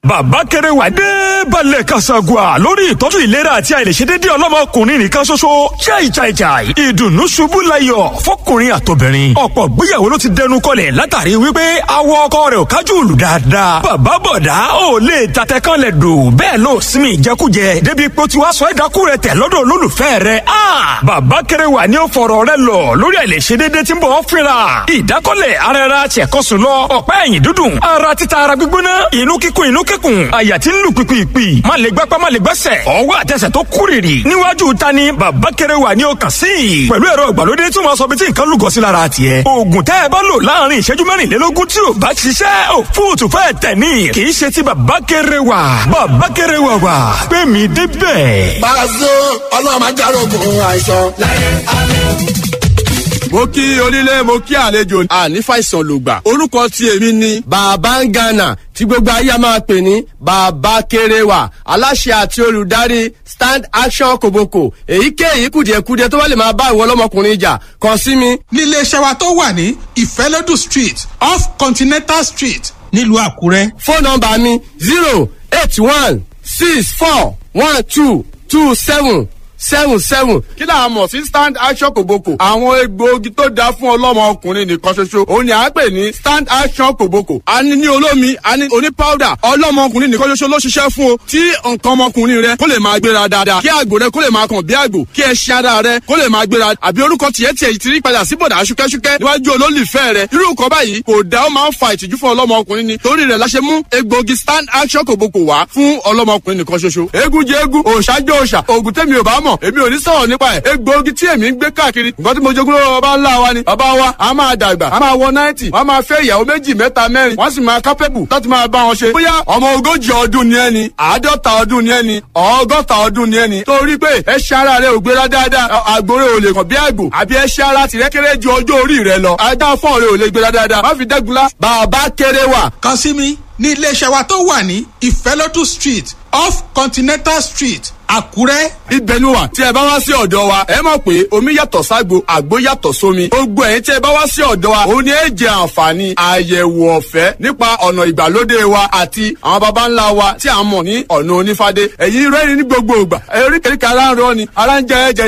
bàbá kéré wà dé balẹ̀ kasagua lórí ìtọ́jú ìlera àti àìlèṣedédé ọlọ́mọkùnrin nìkan ṣoṣo chai chai chai ìdùnnú ṣubú layọ̀ fọkùnrin àtobìnrin ọ̀pọ̀ gbéyàwó ló ti dẹnu kọlẹ̀ látàrí wípé awọ ọkọ rẹ̀ ò kájú lù dáadáa bàbá bọ̀dá ò lè tatẹ kan lẹ̀ dò bẹ́ẹ̀ ló sinmi ìjẹkújẹ débi pé ó ti wá sọ ẹ̀dákú rẹ̀ tẹ̀ lọ́dọ̀ olólùfẹ́ rẹ̀ a bàbá kéré wà ní ó fọ̀rọ̀ rẹ̀ lọ lórí àìlèṣedédé tí ń bọ̀ ọ́ fínra ìdákọ́lẹ̀ ara ẹra tiẹ̀kọ́sùn lọ ọ̀pá ẹ̀yìn dúdùn ara títa ara gbígbóná inú kíkún inú kíkún àyà tí ń lù pìpìpì má lè gbápá má lè gbẹ́sẹ̀ ọwọ́ àtẹsẹ̀ tó kúrìrì níwájú ta ni bàbá kéré wà ní ọkàn sí i pẹ̀lú ẹ̀rọ ìgbàlódé tí wọ́n sọ bí tí nǹkan lùgọ́ sí lára tiẹ̀ oògùn tẹ́ ẹ bá lò láàrin ìṣẹ́jú mẹ́rìnlélógún tí ò bá ṣiṣẹ́ ò fóòtù fẹ́ tẹ̀ ní kì í ṣe ti bàbá kéré wà bàbá kéré wà wà pé mi débẹ̀. Pàṣẹ ọlọ́run máa járógun àìsàn láyé àlọ́ mo kí onílé mo kí àlejò àní fàìsàn lògbà orúkọ tí èmi ni. bàbá ń gànà tí gbogbo ayé a máa pè ní bàbá kéréwà aláṣẹ àti olùdarí stand action kòbókò èyíkéyìí kùdìẹ̀kudiẹ tó bá lè máa bá ìwọ ọlọ́mọkùnrin jà kàn sí mi. nílé iṣẹ́ wa tó wà ní ìfẹ́lódù street off continental street nílùú àkúrẹ́. fóònù nọmba mi zero eight one six four one two two seven seven seven. kí là á mọ̀ sí stand action kòbókò. àwọn egbòogi tó dáa fún ọlọ́mọ ọkùnrin nìkan ṣoṣo. òun ni à ń pè ní stand action kòbókò. a ní ní olómi a ní oní powder. ọlọ́mọ ọkùnrin nìkan ṣoṣo ló ṣiṣẹ́ fún o. tí nǹkan ọmọkùnrin rẹ kó lè máa gbéra dáadáa. kí àgbò rẹ kó lè máa kàn bí àgbò. kí ẹṣin ara rẹ kó lè máa gbéra. àbí orúkọ tiẹ̀ tiẹ̀ ti rí padà sí bọ̀dà ṣúkẹ́ṣúkẹ́ níwájú olólùfẹ́ rẹ. irú nǹkan báyìí kò dá ó máa ń fa ìtìjú fún ọlọ́mọ ọkùnrin ni. torí rẹ̀ la ṣe mú egbòogi stand action kòbókò wá fún ọlọ́mọ ọkùnrin nìkan ṣoṣo. eégún jẹ eégún òòṣà jẹ òòṣà òògùn tẹ́mi ò bá mọ̀ èmi ò ní sọ̀rọ̀ nípa ẹ̀ egbòogi tí èmi ń gbé káàkiri nǹkan tí mo jogún lọ́wọ́ bàbá ńlá wa ni bàbá wa a máa dàgbà a máa wọ náìtì wọ́n máa fẹ́ ìyàwó méjì mẹ́ta mẹ́rin wọ́n sì máa kápẹ́bù láti máa bá wọn ṣe. bóyá ọmọ ogójì ọdún ni ẹni àádọ́ta ọdún ni ẹni ọgọ́ta ọdún ni ẹni torí pé ẹṣin ara rẹ ò gbéra dáadáa àgbòrè ò lè kàn bí àgbò àbí ẹṣin ara tìrẹ kéré ju ọjọ́ orí rẹ lọ ajá fọ́ọ̀ rẹ ò lè gbéra dáadáa má fi dẹ́gunlá bàbá kéré wà. kàn sí mi ní iléeṣẹ́ wa tó wà ní ìfẹ́lódù street off continental street àkúrẹ́. ibẹ̀ ni wà tí ẹ bá wá sí ọ̀dọ̀ wa ẹ mọ̀ pé omi yàtọ̀ ságbo àgbo yàtọ̀ sómi gbogbo ẹ̀yin tí ẹ bá wá sí ọ̀dọ̀ wa òun ni ẹ jẹ àǹfààní àyẹ̀wò ọ̀fẹ́ nípa ọ̀nà ìgbàlódé wa àti àwọn baba ńlá wa tí a mọ̀ ní ọ̀nà onífádé ẹ̀yin rẹ́rìn ní gbogbo ìgbà oríkèéríkèé ara ń rọ ni ara ń jẹ ẹ̀jẹ̀